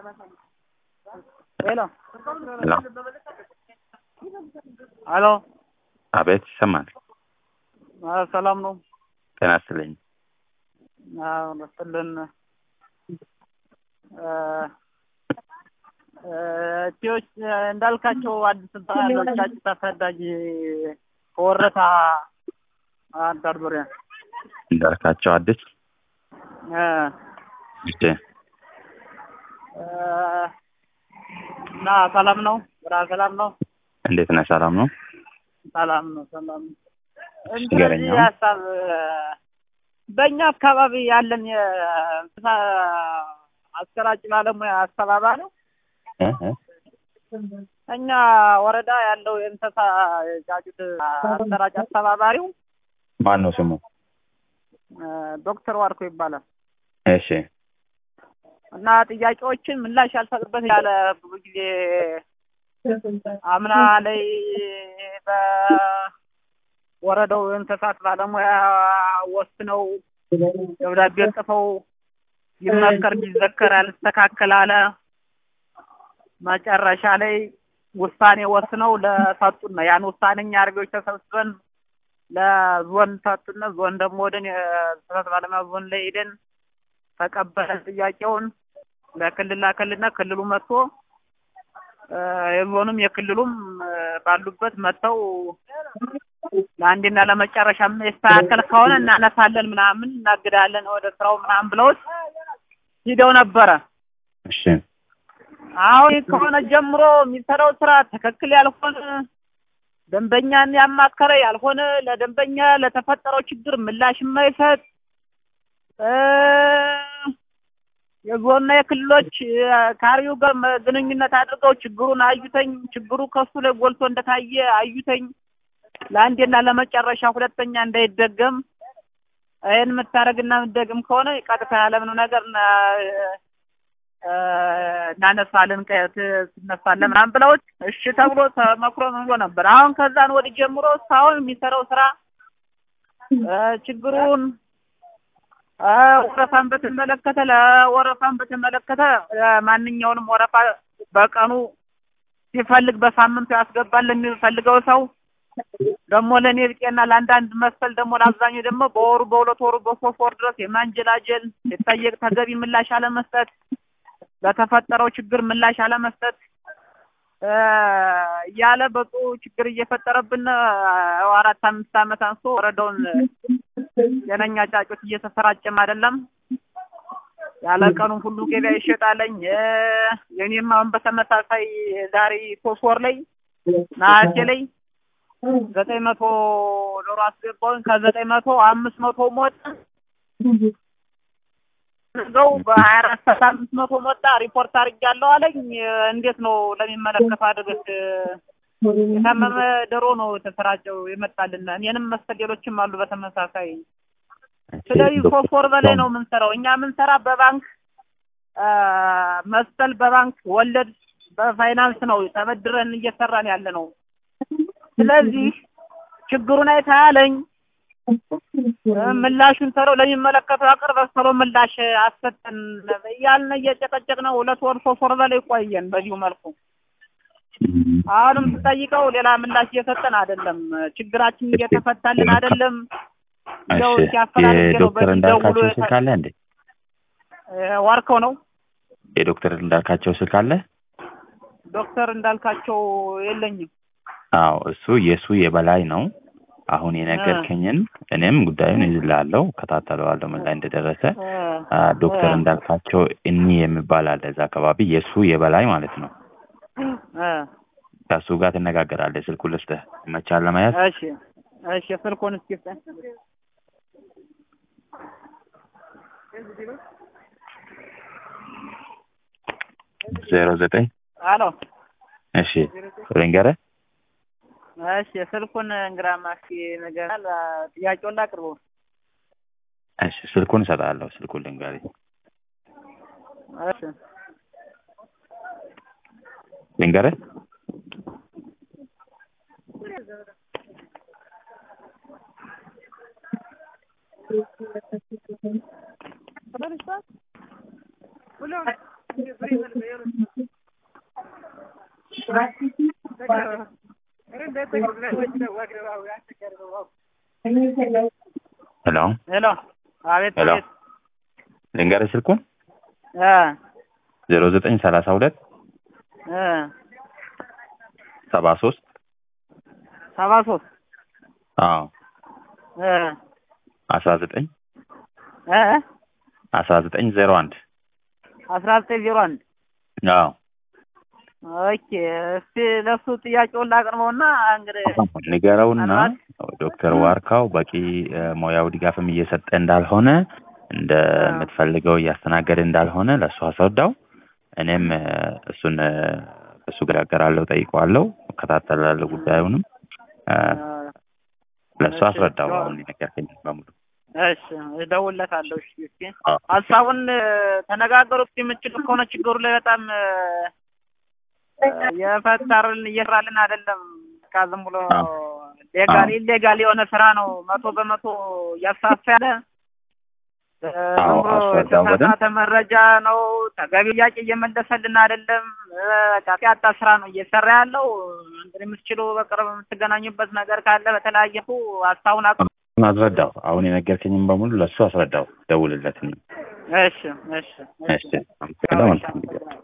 ሄሎ ሄሎ አሎ አቤት ይሰማል። አ፣ ሰላም ነው? ጤና ይስጥልኝ። አዎ ይስጥልን። እ እ እቴዎች እንዳልካቸው አዲስ ያለው ጫጭት አሳዳጊ ከወረታ አንዳር ዙሪያ እንዳልካቸው አዲስ እ እሺ፣ እ እና ሰላም ነው? ስራ ሰላም ነው? እንዴት ነህ? ሰላም ነው? ሰላም ነው። ሰላም ነው። ንገረኝ እንደዚህ አሁን። ሀሳብ በእኛ አካባቢ ያለን የእንስሳ አሰራጭ ባለሙያ አስተባባሪ እ እ እኛ ወረዳ ያለው የእንስሳ ጫጩት አሰራጭ አስተባባሪው ማን ነው ስሙ? እ ዶክተር ዋርኮ ይባላል እሺ፣ እና ጥያቄዎችን ምላሽ ያልሰጥበት ያለ ብዙ ጊዜ አምና ላይ በወረዳው የእንስሳት ባለሙያ ወስነው ደብዳቤ ጽፈው ይመከር ቢዘከር ያልስተካከል አለ። መጨረሻ ላይ ውሳኔ ወስነው ለሰጡን ነው። ያን ውሳኔ እኛ አርቢዎች ተሰብስበን ለዞን ሰጡን። ዞን ደግሞ ወደን የእንስሳት ባለሙያ ዞን ላይ ሄደን ተቀበለን ጥያቄውን ለክልል ላከልና ክልሉ መጥቶ እ የዞኑም የክልሉም እ ባሉበት መጥተው ለአንዴና ለመጨረሻ የስተካከል ከሆነ እናነሳለን ምናምን እናግዳለን ወደ ስራው ምናምን ብለውት ሂደው ነበረ። እሺ፣ አሁን ከሆነ ጀምሮ የሚሰራው ስራ ትክክል ያልሆነ ደንበኛን ያማከረ ያልሆነ ለደንበኛ ለተፈጠረው ችግር ምላሽ የማይሰጥ እ የዞንና የክልሎች እ ከአርቢው ጋር መ- ግንኙነት አድርገው ችግሩን አዩተኝ ችግሩ ከሱ ላይ ጎልቶ እንደታየ አዩተኝ ለአንዴና ለመጨረሻ ሁለተኛ እንዳይደገም ይህን የምታደርግና የምትደግም ከሆነ ቀጥታ ያለምንም ነገር እና እ እናነሳለን ቀ- ት- ትነሳለህ ምናምን ብለውት እሺ ተብሎ ተመክሮ ምን ብሎ ነበር። አሁን ከዛን ወዲህ ጀምሮ እስካሁን የሚሰራው ስራ እ ችግሩን እ ወረፋን በተመለከተ ለወረፋን በተመለከተ እ ማንኛውንም ወረፋ በቀኑ ሲፈልግ በሳምንቱ ያስገባል ለሚፈልገው ሰው ደግሞ ለእኔ ብጤና ለአንዳንድ መሰል ደግሞ ለአብዛኛው ደግሞ በወሩ በሁለት ወሩ በሶስት ወር ድረስ የማንጀላጀል ሲጠየቅ ተገቢ ምላሽ አለመስጠት ለተፈጠረው ችግር ምላሽ አለመስጠት እ እያለ በጡ ችግር እየፈጠረብን እ አራት አምስት ዓመት አንስቶ ወረዳውን የነኛ ጫጩት እየተሰራጨም አይደለም ያለ ቀኑ ሁሉ ገበያ ይሸጣለኝ እ የኔም አሁን በተመሳሳይ ዛሬ ሶስት ወር ላይ ነሐሴ ላይ ዘጠኝ መቶ ዶሮ አስገባሁኝ ከዘጠኝ መቶ አምስት መቶ ሞት ዘው በሀያ አራት ሰዓት አምስት መቶ ሞጣ ሪፖርት አድርጌያለሁ አለኝ። እንዴት ነው ለሚመለከተው አድርገት የታመመ ዶሮ ነው የተሰራጨው የመጣልን። እኔንም መሰል ሌሎችም አሉ በተመሳሳይ። ስለዚህ ሶስት ወር በላይ ነው የምንሰራው እኛ የምንሰራ በባንክ አ፣ መሰል በባንክ ወለድ በፋይናንስ ነው ተበድረን እየሰራን ያለ ነው። ስለዚህ ችግሩን አይታለኝ ምላሹን ሰረው ለሚመለከተው አቅርበህ ሰሮ ምላሽ አሰጠን እያልን እየጨቀጨቅን ነው። ሁለት ወር ሶስት ወር በላይ ቆየን በዚሁ መልኩ። አሁንም ስጠይቀው ሌላ ምላሽ እየሰጠን አይደለም። ችግራችን እየተፈታልን አይደለም። እንደው እሺ። ሲያፈላልግ ነው የዶክተር በዚህ እንዳልካቸው ደውሎ ስልክ አለ እንዴ? እ ዋርከው ነው የዶክተር እንዳልካቸው ስልክ አለ? ዶክተር እንዳልካቸው የለኝም። አዎ፣ እሱ የእሱ የበላይ ነው። አሁን የነገርከኝን እኔም ጉዳዩን ይዝላለሁ፣ ከታተለዋለሁ ምን ላይ እንደደረሰ። እ አ፣ ዶክተር እ እንዳልካቸው እኒ የሚባል አለ እዛ አካባቢ የእሱ የበላይ ማለት ነው። እ ከእሱ ጋር ትነጋገራለህ። ስልኩ ልስጥህ፣ ይመቻል ለመያዝ? እሺ እሺ ስልኩን እስኪ ስጠኝ። ዜሮ ዘጠኝ አሎ እሺ ልንገርህ እሺ ስልኩን እንግራማ እስኪ ንገረን። ጥያቄውን ላቅርበው። እሺ ስልኩን እሰጥሃለሁ። ስልኩን ልንገርህ እሺ ልንገርህ ሄሎ ሄሎ አቤት ሄሎ አቤት ልንገርህ ስልኩን እ ዜሮ ዘጠኝ ሰላሳ ሁለት እ ሰባ ሶስት ሰባ ሶስት አዎ እ አስራ ዘጠኝ እ አስራ ዘጠኝ ዜሮ አንድ አስራ ዘጠኝ ዜሮ አንድ አዎ ኦኬ እስቲ ለሱ ጥያቄውን ላቅርበውና እንግዲህ ንገረውና ምናልባት ዶክተር ዋርካው በቂ እ፣ ሙያዊ ድጋፍም እየሰጠ እንዳልሆነ እንደምትፈልገው እያስተናገደ እንዳልሆነ ለእሱ አስረዳው። እኔም እ፣ እሱን እ፣ እሱ ገራገራለሁ፣ ጠይቀዋለሁ፣ እከታተላለሁ ጉዳዩንም እ፣ ለእሱ እሺ፣ አስረዳው። ያው- አሁን የነገርከኝ በሙሉ እሺ እደውልለታለሁ። እሺ እስኪ አዎ። ሀሳቡን እ፣ ተነጋገሩት የምችሉ ከሆነ ችግሩ ላይ በጣም እ፣ የፈጠርን እየሰራልን አይደለም። በቃ ዝም ብሎ አዎ። ሌጋል አዎ። ኢሌጋል የሆነ ስራ ነው መቶ በመቶ እያሳሳ ያለ እ፣ አዎ፣ ዝም ብሎ አስረዳው በደንብ። የተሳሳተ መረጃ ነው። ተገቢ ጥያቄ እየመለሰልን አይደለም። እ፣ በቃ ያጣ ስራ ነው እየሰራ ያለው። እንግዲህ የምትችሉ በቅርብ የምትገናኙበት ነገር ካለ በተለያየሁ ሀሳቡን አቅርቡ። አስረዳው። አሁን የነገርከኝም በሙሉ ለእሱ አስረዳው። ደውልለት። እሺ እሺ እሺ፣ አመሰግናለሁ። መልካም ጊዜ